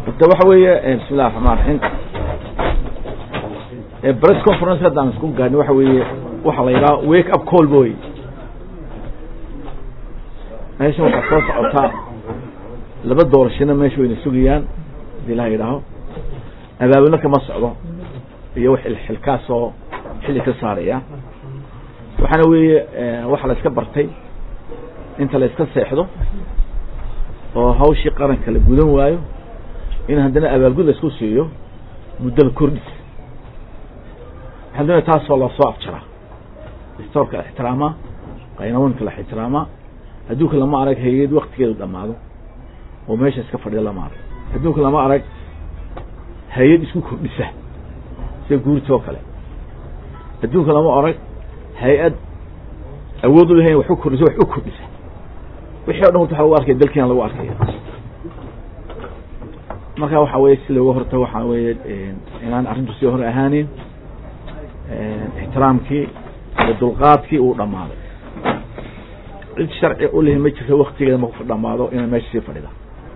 horta waxa weeye bismi illahi raxmaan raxiim press conference haddaan isku gaadhin waxa weeye waxaa la yidhaha wake up call boy meeshan waxaa soo socotaa laba doorashana meesha wayna sugayaan hadii la yidhaaho abaabulna kama socdo iyo wax xilkaasoo xilli ka saaraya waxaana weeye waxa la iska bartay inta la iska seexdo oo hawshii qaranka la gudan waayo in haddana abaalgud la isku siiyo muddada kordhis waxaan doonaya taasoo lasoo afjaraa distoorka la ixtiraamaa qaynawanka la ixtiraamaa adduunka lama arag hay-ad waktigeedu dhamaado oo meesha iska fadhiya lama arag adduunka lama arag hay-ad isku kordhisa sida guurtoo kale adduunka lama arag hay-ad awood u lahayn wax u kordhisa wax u kordhisa wixii o dhan horta waxa lagu arkaya dalkiina lagu arkaya marka waxa weye si looga horta waxaa weeye inaan arrintu sii hor ahaanin ixtiraamkii iyo dulqaadkii uu dhamaaday cid sharci u lihi ma jirto waktigeeda maku dhamaado inay meesha sii fadhida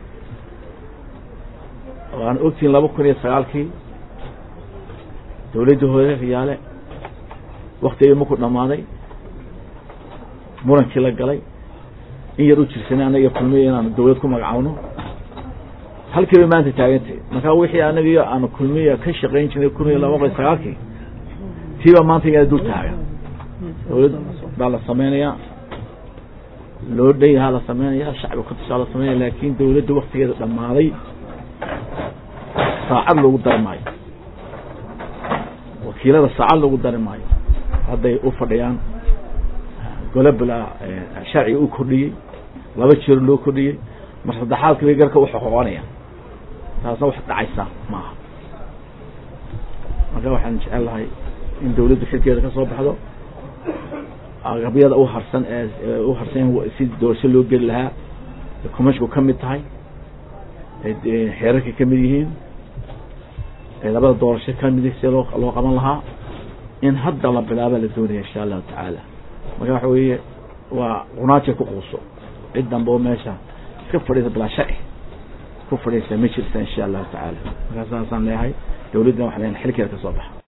waan ogtihin laba kun iyo sagaalkii dawladda hore riyaale waktigeeda maku dhamaaday murankii la galay in yar u jirsanay anaga kulmiya inaanu dawlad ku magacaawno halkiiba maanta taagantay markaa wixii anagiyo aanu kulmiya ka shaqayn jirnay kun iyo laba kun iyo sagaalkii tiiba maanta iyada dul taagan dawlad baa la samaynayaa loo dhan yahaa la sameynaya shacbiga kutusaa la sameynaya laakin dawladda waktigeeda dhamaaday saacad loogu dari maayo wakiilada saacad loogu dari maayo hadday u fadhiyaan golobla sharciga u kordhiyey laba jeer loo kordhiyey mar saddexaadka bay garka uxoqoqonaya taasna wax dhacaysa maaha marka waxaan jecel lahay in dawladdu xilkeeda ka soo baxdo agabyada u harsan ee u harsan si doorasho loo geli lahaa comashku ka mid tahay xeerarka kamid yihiin labada doorasho kamid si loo loo qaban lahaa in hadda la bilaaba la doonaya insha allahu tacaala marka waxa weeye waa qunaaja ku quuso cid dambe oo meesha iska fadhiisa bilaa sharci ku fadhiisa ma jirta insha allahu tacaala markaa saasaan leeyahay dawladdana waxa leeyahay xilkeeda ka soo baxa